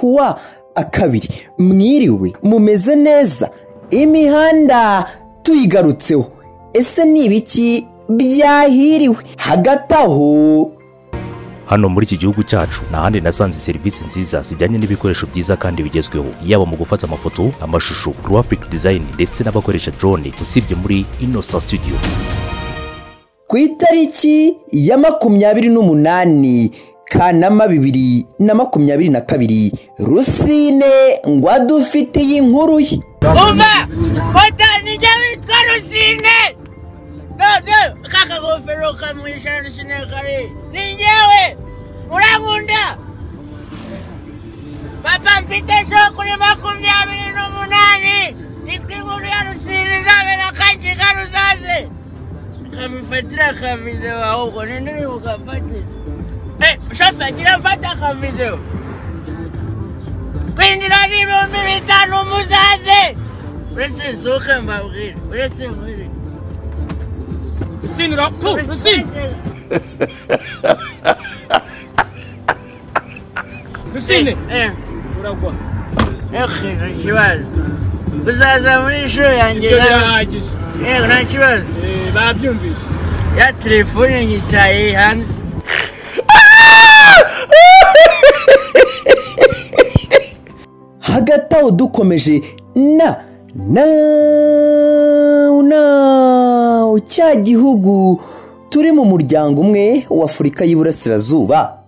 wa kabiri mwiriwe mumeze neza imihanda tuyigarutseho ese ni ibiki byahiriwe hagati aho hano muri iki gihugu cyacu nta handi nasanze serivisi nziza zijyanye n'ibikoresho byiza kandi bigezweho yaba mu gufata amafoto amashusho graphic design ndetse n'abakoresha drone usibye muri inosta studio ku itariki ya makumyabiri n'umunani kanama bibiri na makumyabiri na kabiri rusine ngo adufitiye inkuru ye umva utanijya witwa rusine none kakagofero kamwishyura rusine kari ni njyewe urankunda papa mfite show kuri makumyabiri n'umunani nitwa inkuru ya rusine izabera akakiga ruzaze kamufatira akavideo ahubwo nini bugafatiza shafagira mfata akavideo kwinjira n'ibihumbi bitanu muzaze uretse nsohoke mbabwire uretse nkuri Rusine urapu Rusine Rusine Eh, uragwa eh, nta kibazo uzaza muri ishuri yanjye ibyo nawe. birahagije Eh, nta kibazo Eh, babyumvise ya telefone nyitaye hanze hagati aho dukomeje na nawu nawu cya gihugu turi mu muryango umwe w'afurika y'iburasirazuba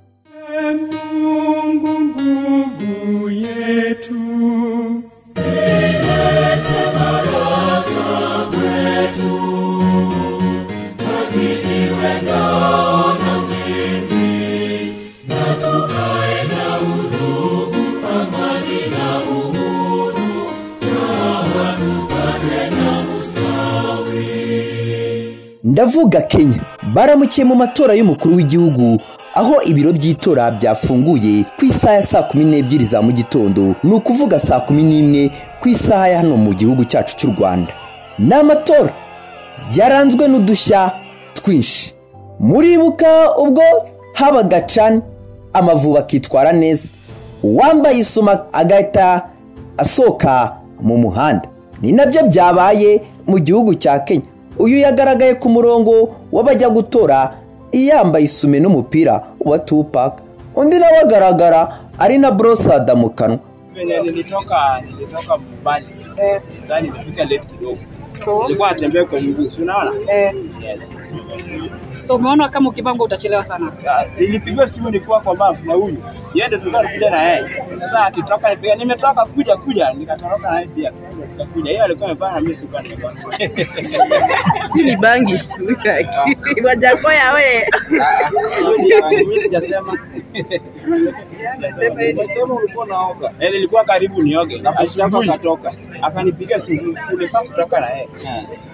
Mungu nguvu yetu. ndavuga kenya baramukiye mu matora y'umukuru w'igihugu aho ibiro by'itora byafunguye ku isaha ya saa kumi n'ebyiri za mu gitondo ni ukuvuga saa kumi n'imwe ku isaha ya hano mu gihugu cyacu cy'u rwanda ni amatora yaranzwe n'udushya twinshi muribuka ubwo habaga cani amavubi akitwara neza uwambaye isuma agahita asohoka mu muhanda ni nabyo byabaye mu gihugu cya kenya uyu yagaragaye ku murongo w'abajya gutora yambaye isume n'umupira wa tupaka undi nawe agaragara ari na borosada mu kanwa venye nilitoka nilitoka mbali sasa nimefika left kidogo nilikuwa natembea kwa mguu si unaona yes so umeona kama ukipangwa utachelewa sana Ah, nilipigiwa simu nilikuwa kwa bafu na huyu yeye ndio tulikuwa tunakuja na yeye sasa akitoka nipiga nimetoka kuja kuja nikatoroka na yeye pia sasa nikakuja yeye alikuwa amepanda na mimi sikuwa nimekuwa ni bangi wajakoya we mimi sijasema Sema ulikuwa unaoga. Eh, nilikuwa karibu nioge ashitaka akatoka akanipigia simu nilifaa kutoka na yeye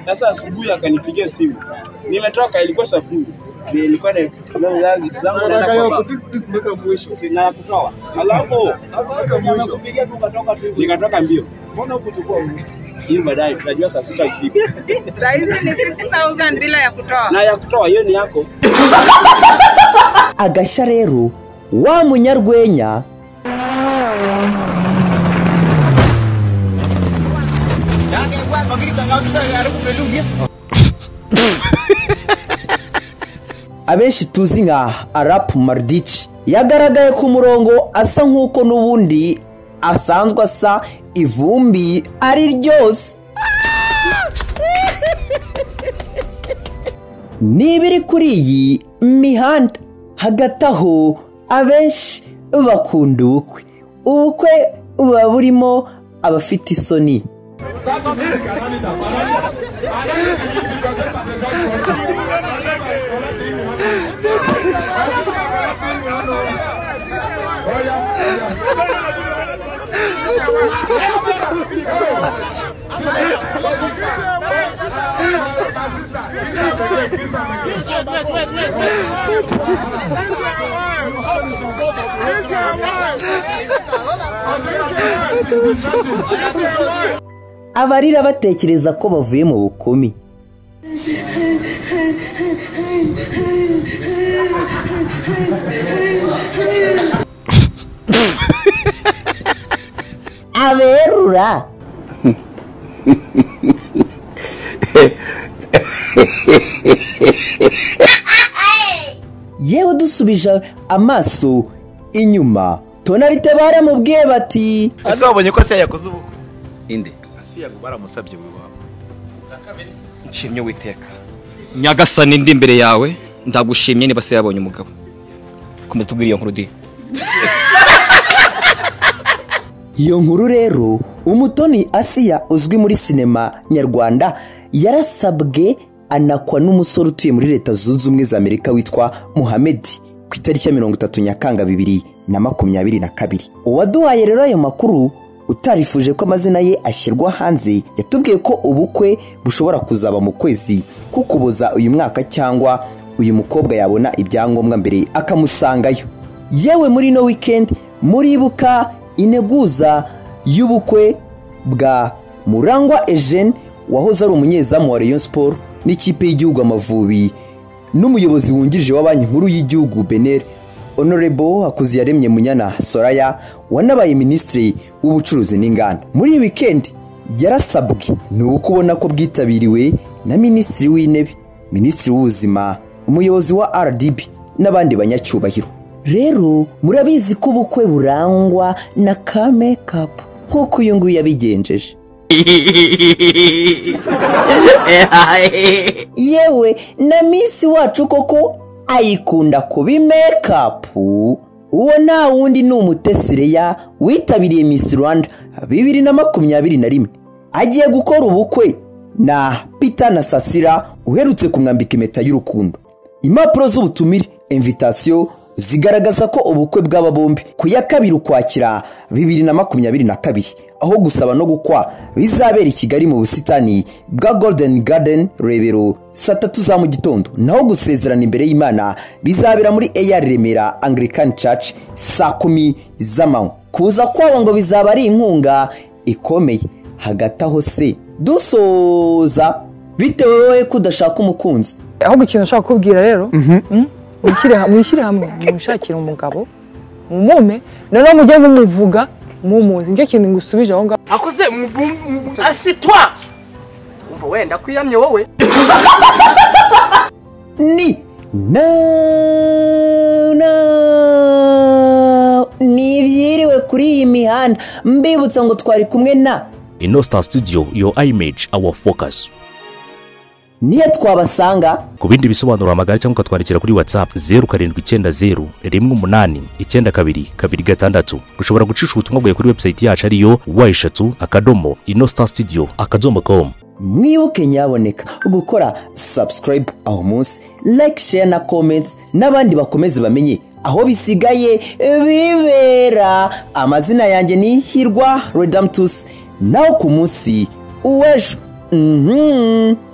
sasa asubuhi akanipigia simu nimetoka ilikuwa saa kumi nilikuwa na- zangu naenda kwa baba. Si- na kutoa alafu sasa nimekupigia tu ukatoka tu hivyo. nikatoka mbio mbona hukuchukua muda? hiyo baadaye tunajua saa sita usiku sahizi ni 6000 bila ya kutoa na ya kutoa hiyo ni yako agashya rero wa munyarwenya abenshi tuzi nka arapu maridici yagaragaye ku murongo asa nk'uko n'ubundi asanzwe asa ivumbi ari ryose n'ibiri kuri iyi mihanda hagati aho abenshi bakunda ubukwe ubukwe buba burimo abafite isoni abarira batekereza ko bavuye mu bukumi aberura yewe dusubije amaso inyuma tonalite baramubwiye bati ese wabonye ko asiya yakoze ubukwe inde asiya baramusabye buri wabo nshimye witeka nyagasani ndi imbere yawe ndagushimye niba se yabonye umugabo komeza tubwire iyo nkuru di iyo nkuru rero umutoni asiya uzwi muri sinema nyarwanda yarasabwe anakwa n'umusore utuye muri leta zunze ubumwe za amerika witwa muhamedi ku itariki ya mirongo itatu nyakanga bibiri na makumyabiri na kabiri uwaduhaye rero ayo makuru utarifuje ko amazina ye ashyirwa hanze yatubwiye ko ubukwe bushobora kuzaba mu kwezi kukuboza uyu mwaka cyangwa uyu mukobwa yabona ibyangombwa mbere akamusangayo yewe muri ino wikendi muribuka integuza y'ubukwe bwa murangwa ejene wahoze ari umunyezamu wa rayon siporo n'ikipe y'igihugu amavubi n'umuyobozi wungirije wa banki nkuru y'igihugu benere honorable hakuziyaremye munyana soraya wanabaye minisitiri w'ubucuruzi n'inganda muri iyi wikendi yarasabwe ni uko ubona ko bwitabiriwe na minisitiri w'intebe minisitiri w'ubuzima umuyobozi wa rdb n'abandi banyacyubahiro rero murabizi ko ubukwe burangwa na ka mekapu nk'uko uyu nguyu yabigenjeje yewe na misi wacu koko ayikunda kuba imekapu uwo nta wundi ni umutesireya witabiriye misi rwanda bibiri na makumyabiri na rimwe agiye gukora ubukwe na pita na sasira uherutse kumwambika impeta y'urukundo impapuro z'ubutumire invitasiyo zigaragaza ko ubukwe bw'aba bombi ku ya kabiri ukwakira bibiri na makumyabiri na kabiri aho gusaba no gukwa bizabera i kigali mu busitani bwa golden garden rebero saa tatu za mu gitondo naho gusezerana imbere y'imana bizabera muri eyari remera anglican church saa kumi z'amanywa kuza kwabo ngo bizaba ari inkunga ikomeye hagati aho se dusoza bitewe wowe ko udashaka umukunzi ahubwo ikintu nshaka kukubwira rero mm, mwishyire ha- mwishyire hamwe mwishakire umugabo mumume noneho mujye mumuvuga mumuzi nicyo kintu ngusubije aho ngaho akoze asitwa umva wenda kwiyamye wowe ni na na ni ibyiriwe kuri iyi mihanda mbibutsa ngo twari kumwe na ino star studio your image our focus niyo twabasanga ku bindi bisobanuro amagare cyangwa ukatwandikira kuri whatsapp zeru karindwi icyenda zeru rimwe umunani icyenda kabiri kabiri gatandatu ushobora gucisha ubutumwa bwawe kuri website yacu ariyo wa eshatu akadomo ino star studio akadomo com mwibuke nyaboneka gukora subscribe aho munsi like share na comments n'abandi bakomeze bamenye aho bisigaye bibera amazina yanjye ni hirwa redamtus naho ku munsi uw'ejo mhm